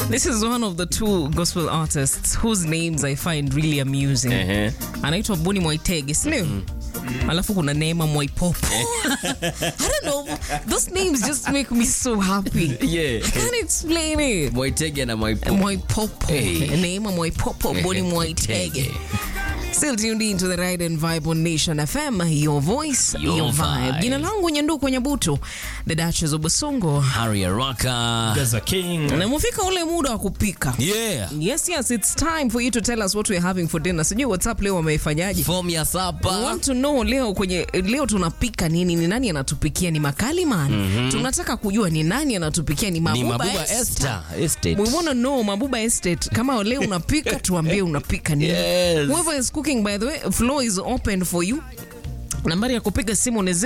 This is one of the two gospel artists whose names I find really amusing. Ehe. Anaitwa Boni Mwaitege, si ndio? Alafu kuna Neema Mwaipopo. I don't know. Those names just make me so happy. Yeah. I can't explain it. Mwaitege na Mwaipopo. Mwaipopo. Hey. Neema Mwaipopo, Boni Mwaitege. Still tuned in to the Ride and Vibe on Nation FM, your voice, your, Your vibe. vibe. Jina langu Nyanduko Nyabuto, the Duchess of Basongo. Harry Araka. Gaza King. Na umefika ule muda wa kupika. Yeah. Yes, yes, it's time for you to tell us what we're having for dinner. Sijui WhatsApp leo wameifanyaje. Form ya I sapa. want to know leo kwenye leo tunapika nini? Ni nani anatupikia? Ni Makali Man. Tunataka kujua ni nani anatupikia. Ni Ni Mabuba, Mabuba Esther. Esther. Estate. We want to know Mabuba Estate. Kama leo unapika tuambie unapika nini. Yes. Whoever is cooking by the way, floor is open for you. Nambari ya kupiga simu ni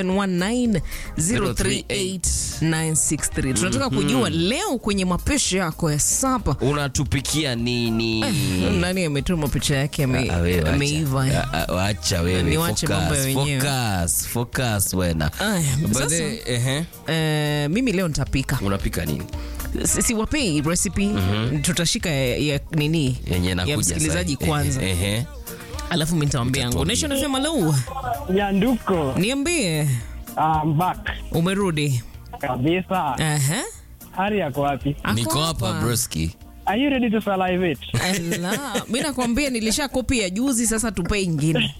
0719038963. Tunataka kujua leo kwenye mapishi yako ya sapa Unatupikia nini? nani ametuma picha yake ame- Ah, wewe, wacha. ameiva. Ah, ah, Wacha wewe. Niwache mambo ya Focus, wenyewe. focus, focus wena. Aya, But sasa- the- ehe. Eh, mimi leo nitapika Unapika nini? Si- siwapei recipe tutashika ya, ya nini Yenye ya nakuja msikilizaji sasa. kwanza Ehe. ehe. alafu mi nitawambia yangu Utatuambia. Nation FM hello Nyanduko, niambie I'm back umerudi kabisa. Aha. Hari yako wapi? Ako Niko hapa broski. Are you ready to salivate? Ala, mi nakwambia nilisha kopi ya juzi sasa tupe ingine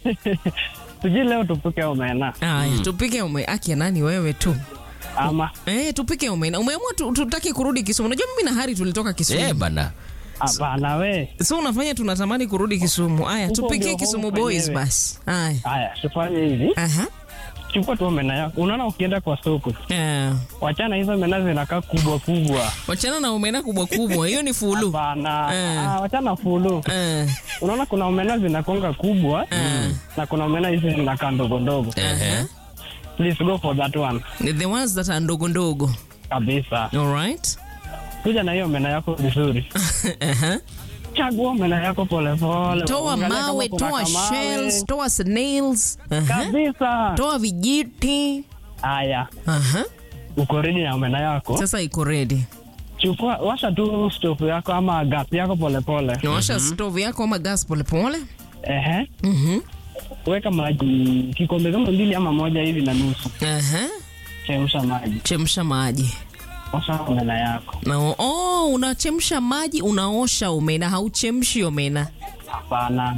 Sijui leo tupike omena aya tupike ume akia nani wewe tu ama Eh, tupike umena umeamua tu, tutaki kurudi Kisumu. Unajua mimi na Hari tulitoka Kisumu. Eh, bana. hapana we. So unafanya tunatamani kurudi Kisumu. Aya, Huko tupikie ndio Kisumu home boys penyewe. basi. Aya. Haya, tufanye hivi, Aha. chukua tu omena yako. Unaona, ukienda kwa soko, Eh. wachana hizo omena zinakaa kubwa kubwa. Wachana na omena kubwa kubwa. Hiyo ni fulu. Hapana, Eh. ah, wachana fulu. Eh. Unaona, kuna omena zinakonga kubwa na kuna omena hizi zinakaa ndogo ndogo. Ehe. Please go for that one The ones that are ndogo ndogo. kabisa. All right. Kuja na hiyo omena yako vizuri, Aha. chagua omena yako polepole, Toa Angalia kama mawe, kuna toa kamawe. shells, toa snails. Aha. kabisa. Toa vijiti. Haya, Aha. uko ready na omena yako, Sasa iko ready. chukua washa tu stove yako ama gas yako polepole. Nawasha stove yako ama gas pole pole. Ehe, Mhm. weka maji kikombe kama mbili ama moja hivi na nusu, Aha. chemsha maji, Chemsha maji. osha omena yako. Na oh, unachemsha maji, unaosha omena, hauchemshi omena. Hapana,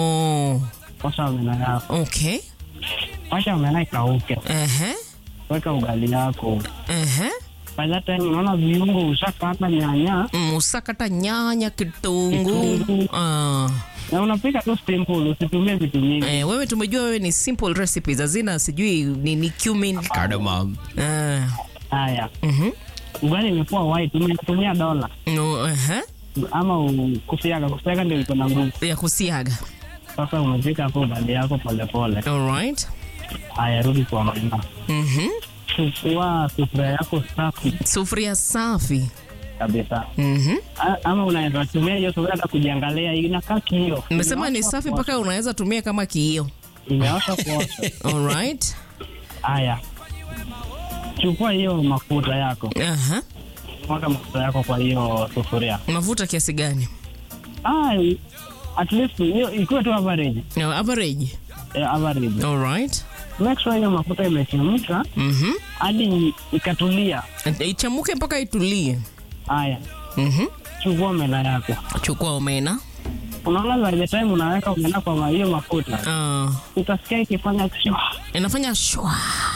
Oh. osha omena yako, Okay. washa omena ikauke, Ehe. weka ugali yako. Ehe. By that time unaona viungo ushakata nyanya Mm, usakata nyanya, kitunguu. Kitunguu. Ah. na unapika tu simple, usitumie vitu mingi. Eh, wewe tumejua wewe ni simple recipes, hazina sijui nini cumin. Cardamom. Ah. Haya, Mhm. ugali imekuwa white, umetumia dola No, ehe. ama u- kusiaga. Kusiaga ndio iko na nguvu. Ya kusiaga. Sasa umepika hapo ugali yako polepole. All right. Haya, rudi kwa mama, Mhm. chukua sufuria yako safi Sufuria safi. kabisa, Mhm. A- ama unaweza tumia hiyo sufuria hata kujiangalia, inakaa kio. Nimesema ni safi mpaka unaweza tumia kama kiio. imeosha kuosha. All right. Haya, chukua hiyo mafuta yako, Aha. mwaga mafuta yako kwa hiyo sufuria. Mafuta kiasi gani? Ah, at least hiyo ikuwe tu average, No, average. eh, average. All right. Make sure hiyo mafuta imechemka Mhm. hadi ikatulia. Ichamuke mpaka itulie. Haya, Mhm. chukua omena yako. Chukua omena. Unaona, by the time unaweka omena kwa hiyo mafuta, Ah. utasikia ikifanya shwa. Inafanya shwa.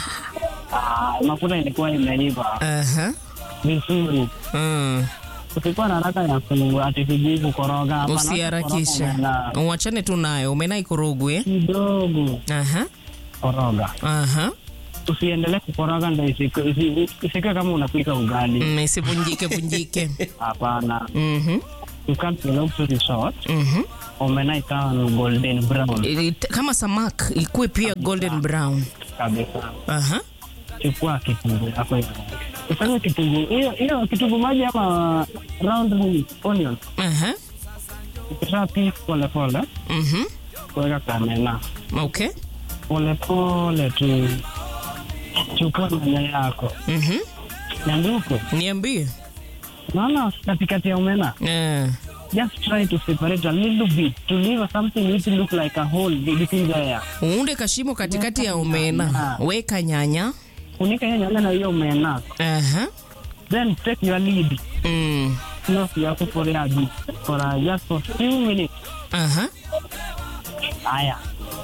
Ah, mafuta ilikuwa imeiva Aha. vizuri. Mm. Usikuwa na haraka ya ku- ati sijui kukoroga. Hapana, Usiharakisha. kukoroga omena Uachane tu nayo. Omena ikorogwe. eh? kidogo, Aha. koroga. Aha. Usiendelee kukoroga ndo isiku- isi- isikuwe kama unapika ugali. Mm, isivunjike vunjike. Hapana, Mhm. you cut the long story short, Mhm. omena ikawa ni golden brown Ili- Kama samak ikuwe pia golden brown. kabisa. Aha. chukua kitunguu yako hiyo. Ufanye kitunguu hiyo hiyo kitunguu maji ama round onion. Aha. Ukisha piece pole pole, Mhm. weka kamena Okay. pole pole tu. Chukua nyanya yako Mhm. nyanduko, Niambie. naona katikati ya omena Eh. just try to separate a little bit to leave something which look like a hole between there uunde kashimo katikati ya omena weka nyanya funika hiyo nyanya na hiyo omena Aha. then take your lid Mm. close yako for a bit for a, just for few minutes Aha. haya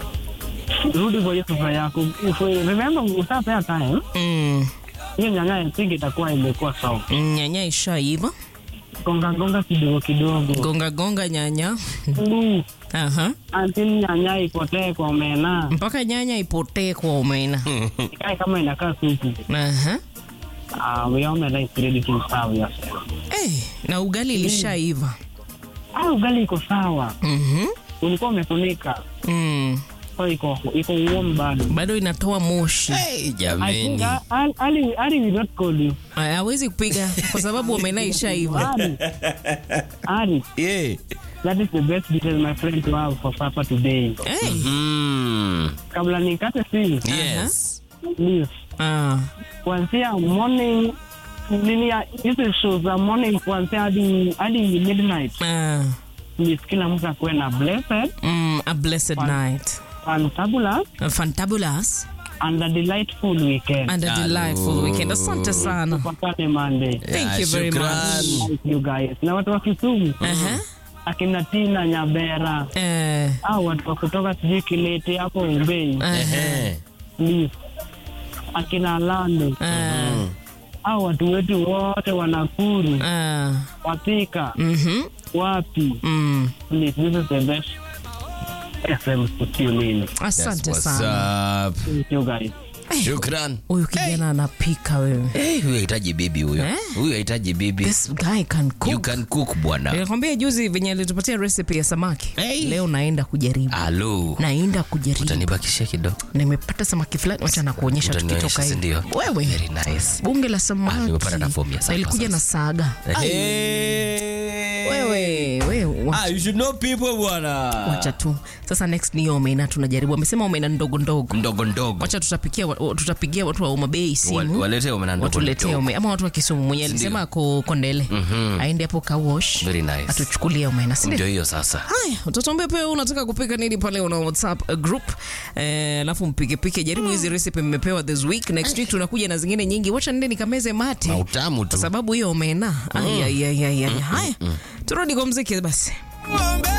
rudi kwa hiyo sufuria yako If we- remember usapea time Mm. hiyo nyanya ya pigi itakuwa imekuwa sawa nyanya ishaiva gonga gonga kidogo kidogo gonga gonga nyanya Mm, Aha. until nyanya ipotee kwa omena mpaka nyanya ipotee kwa omena ikae kama inakaa supu Aha. uh, your omena is ready to serve yourself Eh, na ugali ilishaiva ah ugali iko sawa Mhm. ulikuwa umefunika Mm. so iko iko warm bado bado inatoa moshi Hey, I think jameni. Ali, Ali, Ali will not call you. Aya, hawezi kupiga kwa sababu omena ishaiva Ali, Ali, Yeah. that is the best detail my friend to have for supper today. hey. Mm. Kabla nikate simu, Yes. please, ah. kuanzia morning nini ya hizi shows za morning kuanzia hadi hadi midnight, Ah. please kila mtu akuwe na blessed, Mm, a blessed night fantabulous a fantabulous and a delightful weekend. and a delightful weekend asante sana Tupatane Monday. thank Yeah, you very shukran. much Thank you guys. Na watu wa Kisumu, Aha. akina Tina Nyabera, Eh, au watu wa kutoka sijui Kilete hapo Umbei, aha. Eh. please. akina Lando Ah, au watu wetu wote wa Nakuru, ah. Wathika, Mhm. wapi, Mm. please, this is the best FM to tune in. asante What's sana up? Thank you guys. Shukran. huyu kijana anapika wewe Hey, huyu hahitaji bibi huyo. Eh? Huyu hahitaji bibi. this guy can You cook can cook bwana. nilikwambia juzi venye alitupatia recipe ya samaki Hey. leo naenda kujaribu Halo. naenda kujaribu Utanibakishia kidogo. nimepata samaki fulani wacha nakuonyesha Utanionyesha, tukitoka si hivi ndio? wewe Very nice. bunge la Ah, samaki nimepata na fomu ya na ilikuja na saga Hey. wewe wewe wa- Ah, you should know people bwana. wacha tu sasa next ni hiyo omena tunajaribu amesema omena ndogo ndogo Ndogo ndogo. wacha tutapikia wa- tutapigia watu wa umabei Wa- simu Walete omena ndogo watuletee ndogo. omena ama watu wa kisumu mwenye alisema ako kondele aende hapo kawash Very nice. atuchukulie omena sindio Ndio hiyo sasa. haya utatuambia pia unataka kupika nini pale una whatsapp uh, group eh, alafu mpikepike jaribu hizi recipe mmepewa this week next week tunakuja na zingine nyingi wacha nende nikameze mate Mautamu tu. kwa sababu hiyo omena Ai, ai, ai, ai, ai. haya turudi kwa mziki basi